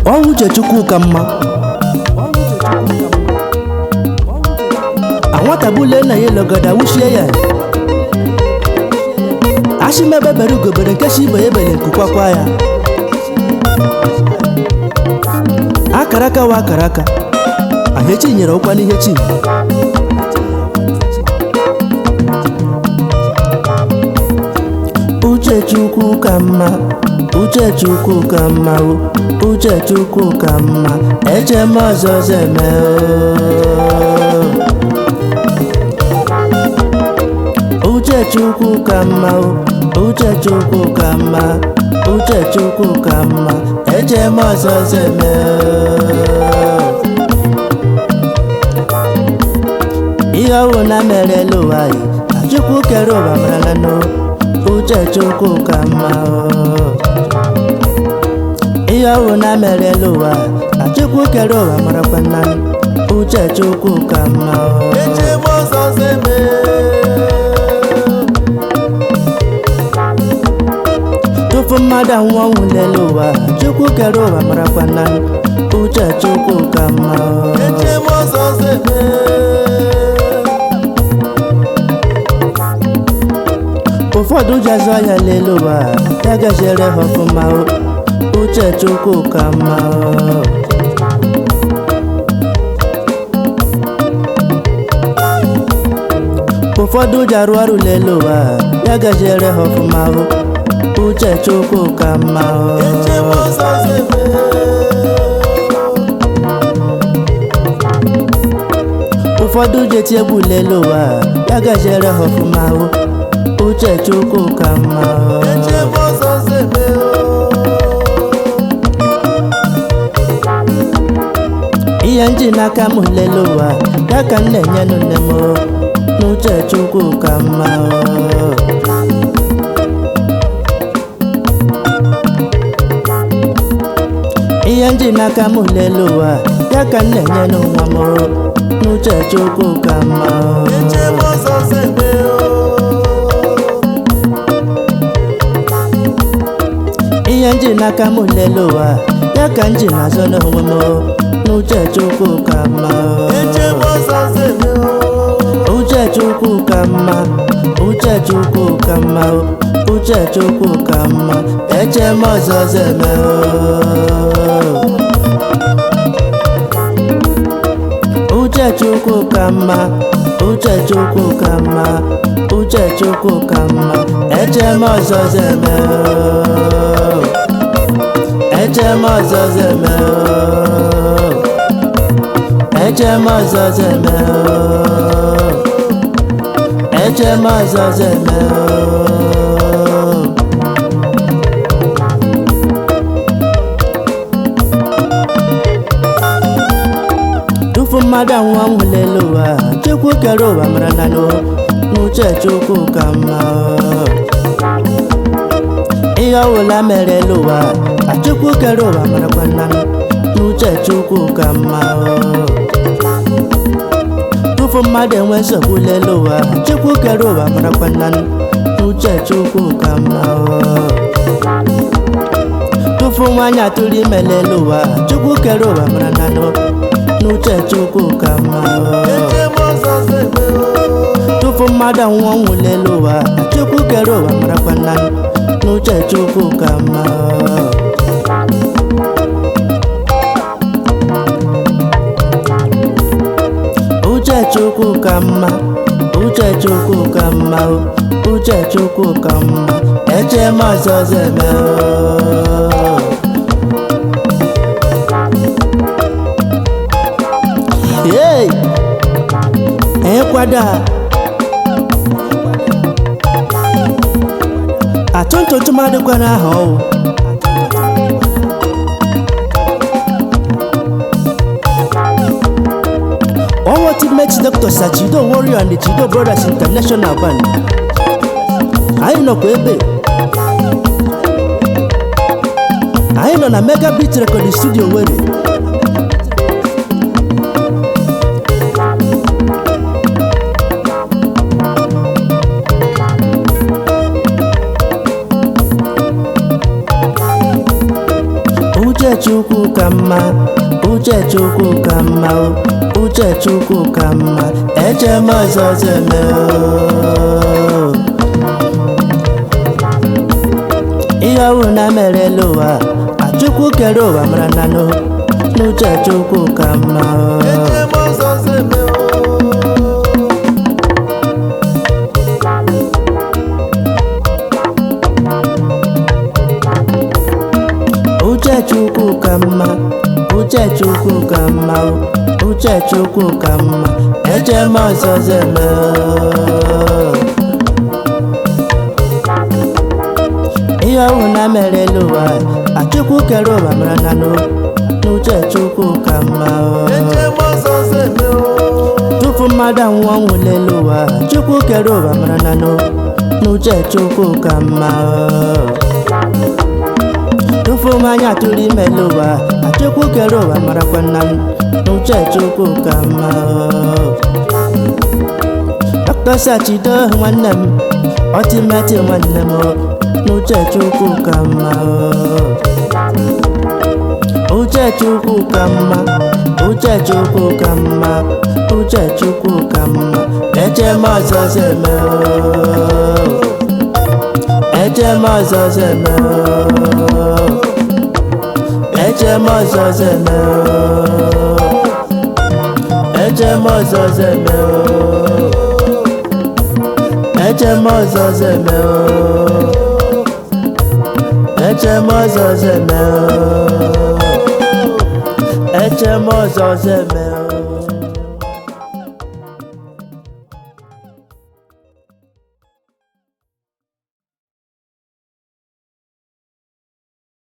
ọnwụ uche chukwu ka mma anwatagbule nna ya elogada wuchie ya ashimebe bere ugobere nke shi ibe ya ebele nkukwakwa ya akara aka wa akara aka ahechi nyere ụkwa n'ihe chi uche chukwu ka mma uche chukwu ka mma o uche chukwu ka mma eche m ọzọ ọzọ eme o uche chukwu ka mma o uche chukwu ka mma uche chukwu ka mma eche m ọzọ ọzọ eme o ihe ọwụ na merela ụwa yi chukwu kere ụwa marala n'o uche chukwu ka mma o ihe ọwụ na merela ụwa na chukwu kere ụwa marakwa nna uche chukwu ka mma o eche m ọzọ ọzọ eme tupu mmadụ anwụọ ọnwụ n'elu ụwa chukwu kere ụwa marakwa nna uche chukwu ka mma o eche m ọzọ ọzọ eme ụfọdụ ji azụ ahịa n'elu ụwa ya gaziere ha ọfụma o uche chukwu ka mma o ụfọdụ ji arụ ọrụ n'elu ụwa ya gaziere ha ọfụma o uche chukwu ka mma eche m o ọzọ ọzọ eme ụfọdụ ji eti egwu n'elu ụwa ya gaziere ha ọfụma o uche chukwu ka mma o eche m ọzọ ọzọ eme ihe nji n'aka m lele ụwa ya ka m na-enyenụ nne m o, n'uche chukwu ka mma o. ihe nji n'aka m lele ụwa ya ka m na-enyenụ nwa m o, n'uche chukwu ka mma o. eche m ọzọ ọzọ eme ihe nji n'aka m lele ụwa ya ka m ji na-azọ n'onwe m o, n'uche chukwu ka mma o. eche m ọzọ ọzọ eme uche chukwu ka mma uche chukwu ka mma o, uche chukwu ka mma eche m ọzọ ọzọ eme o. uche chukwu ka mma uche chukwu ka mma uche chukwu ka mma eche m ọzọ ọzọ eme o. eche m ọzọ ọzọ eme o. eche m ọzọ ọzọ eme o. eche m ọzọ ọzọ eme o. tupu mmadụ anwụọ ọnwụ n'elu ụwa chukwu kere ụwa mara na n'o n'uche chukwu ka mma o. ihe ọwụla mere elu ụwa ka chukwu kere ụwa marakwa nna n'uche chukwu ka mma o. tupu mmadụ enwe nsogbu n'elu ụwa chukwu kere ụwa marakwa nna n'uche chukwu ka mma o. tupu nwaanyị atụrụ ime n'elu ụwa chukwu kere ụwa mara na n'o n'uche chukwu ka mma o. eche m ọzọ ọzọ eme tupu mmadụ anwụọ ọnwụ n'elu ụwa chukwu kere ụwa marakwa nna n'uche chukwu ka mma o. uche chukwu ka mma uche chukwu ka mma o uche chukwu ka mma eche m ọzọ ọzọ eme o. Hey! ịkwado a atụntụ tụmadịkwa n'aha ọwụ ọnwụ teammate Dr. Sachido Warrior and the Chido Brothers International Band anyị nọkwa ebe anyị nọ na Mega Beat Recording Studio Were uche chukwu ka mma uche chukwu ka mma o uche chukwu ka mma eche m ọzọ zeme o ihe ọwụ na merela ụwa achukwu kere ụwa mara na no n'uche chukwu ka mma o eche m ọzọ zeme o uche chukwu ka mma uche chukwu ka mma o uche chukwu ka mma eche m ọzọ zeme o ihe ọwụ na merela ụwa achukwu kere ụwa mara na no n'uche chukwu ka mma o eche m ọzọ zeme o tupu mmadụ anwụọ ọnwụ lelu ụwa chukwu kere ụwa mara na no n'uche chukwu ka mma o tupu m anya tụrụ imelu ụwa achukwu kere ụwa marakwa nna m n'uche chukwu ka mma o dọkịta sachido nwanne m ọtimeti nwanne m o n'uche chukwu ka mma o uche chukwu ka mma uche chukwu ka mma uche chukwu ka mma eche m ọzọ zeme o eche m ọzọ zeme o eche m ọzọ zeme o eche m ọzọ zeme o eche m ọzọ zeme o eche m ọzọ zeme o eche m ọzọ zeme